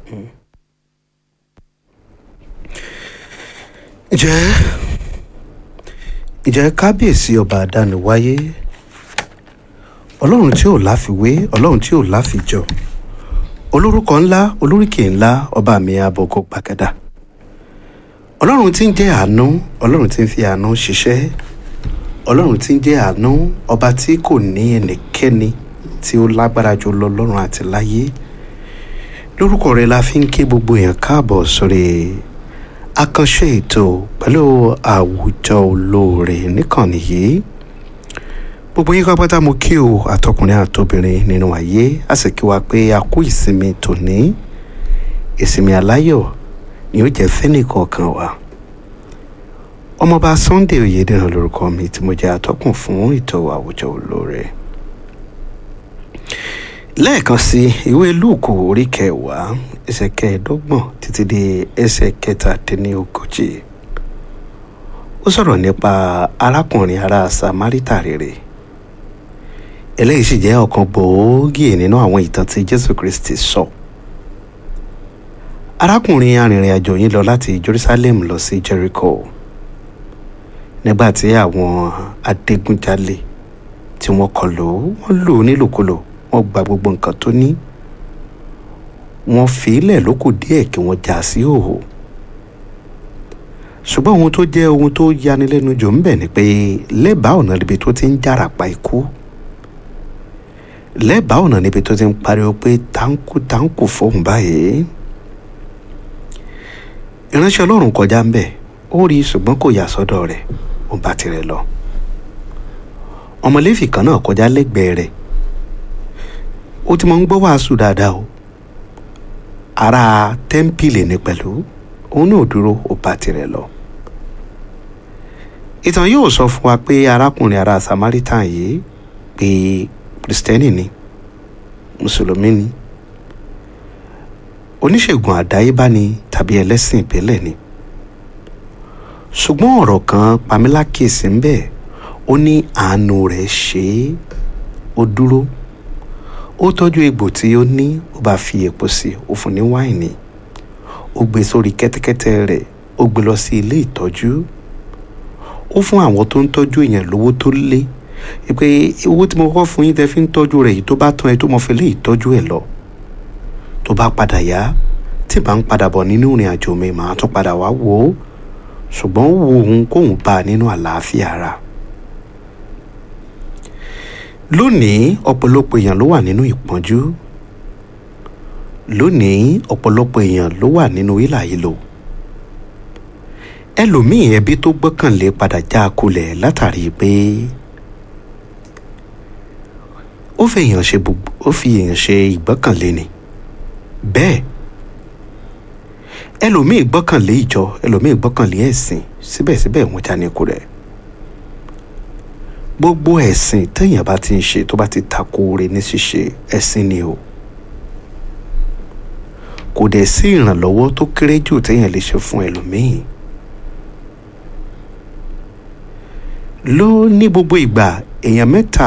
ǹjẹ́ ǹjẹ́ kábíyèsí ọba àdániwáyé ọlọ́run tí ò láfiwé ọlọ́run tí ò láfijọ olórúkọ ńlá olóríkè ńlá ọba mi abọ́kọ gbàgádà ọlọ́run tí ń jẹ́ àánú ọlọ́run tí ń fi àánú ṣiṣẹ́ ọlọ́run tí ń jẹ́ àánú ọba tí kò ní ẹnikẹ́ni tí ó lágbára jù lọ lọ́run àti láyé lórúkọ rẹ̀ la fi ń ké gbogbo èèyàn káàbọ̀ sórí àkànṣe ètò pẹ̀lú àwùjọ olóore níkànnì yìí gbogbo yín pápátá mo kí o àtọkùnrin àtobìnrin nínú ayé a sì kí wa pé a kú ìsinmi tòní ìsinmi aláyọ̀ ni ó jẹ́ fẹ́nìkọ̀ọ̀kan wa ọmọọba Sunday Oyèdèrán lórúkọ mi tí mo jẹ́ atọ́kùn fún ètò àwùjọ olóore lẹ́ẹ̀kan sí ìwé lúùkù orí kẹwàá ẹsẹ̀ kẹẹ̀ẹ́dọ́gbọ̀n títí dé ẹsẹ̀ kẹtàdínlógójì ó sọ̀rọ̀ nípa arákùnrin ará Samárítà rere eléyìí sì jẹ́ ọ̀kan gbòógì nínú àwọn ìtàn tí Jésù Kristi sọ arákùnrin arìnrìn àjò yìí lọ láti Jerusalem lọ sí Jericho nígbà tí àwọn adigunjalè tí wọ́n kọlù wọ́n lù ú nílùkulù wọ́n gba gbogbo nǹkan tó ní wọ́n fi í lẹ̀ lókù díẹ̀ kí wọ́n já sí òhò ṣùgbọ́n ohun tó jẹ́ ohun tó yanilẹ́nu jù ń bẹ̀ ni pé lẹ́bàá ọ̀nà níbi tó ti ń jàràpá ikú lẹ́bàá ọ̀nà níbi tó ti ń pariwo pé táǹkù táǹkù fóun báyìí ìránṣẹ́ ọlọ́run kọjá ń bẹ̀ ó rí ṣùgbọ́n kò yà sọ́dọ̀ rẹ̀ ó bá tirẹ̀ lọ ọmọléfì kan náà kọjá lẹ́gbẹ̀ẹ́ rẹ̀ ó ti máa ń gbọ́ wàásù dáadáa o ará tẹ́ḿpìlì ni pẹ̀lú òun náà dúró ó bá tirẹ̀ lọ. ìtàn yóò sọ fún wa pé arákùnrin ará Samaritan yìí pé kristẹni ni mùsùlùmí ni oníṣègùn àdáyébá ni tàbí ẹlẹ́sìn ìbílẹ̀ ni ṣùgbọ́n ọ̀rọ̀ kan pamílákèsí ń bẹ ó ní àánú rẹ̀ ṣe é ó dúró ó tọ́jú egbò tí ó ní ó bá fi èpo sí ó fún ní wáìnì ó gbé sórí kẹ́tẹ́kẹ́tẹ́ rẹ̀ ó gbé lọ sí ilé ìtọ́jú ó fún àwọn tó ń tọ́jú èèyàn lówó tó lé pé owó tí mo kọ́ fún yín tẹ́ fi ń tọ́jú rẹ̀ yìí tó bá tán ẹ tó mọ̀ fi lé ìtọ́jú ẹ̀ lọ tó bá padà yá tí bá ń padà bọ̀ nínú ìrìn àjò mi màá tún padà wá wò ó ṣùgbọ́n ó wo òun kóun bá a nínú àlàáfíà ara lónìí ọ̀pọ̀lọpọ̀ èèyàn ló wà nínú ìpọ́njú lónìí ọ̀pọ̀lọpọ̀ èèyàn ló wà nínú hílàhílò ẹlòmíì ẹbí tó gbọ́kànlé padà já a kulẹ̀ látàrí pé ó fi èèyàn ṣe ó fi èèyàn ṣe ìgbọ́kànlé ni bẹ́ẹ̀ ẹlòmíì gbọ́kànlé ìjọ ẹlòmíì gbọ́kànlé ẹ̀sìn síbẹ̀síbẹ̀ wọ́n já ní kulẹ̀ gbogbo ẹ̀sìn téèyàn bá ti ń ṣe tó bá ti tako oore ní ṣíṣe ẹ̀sìn ni o kò dẹ̀ sí ìrànlọ́wọ́ tó kéré jù téèyàn lè ṣe fún ẹlòmíì ló ní gbogbo ìgbà èèyàn mẹ́ta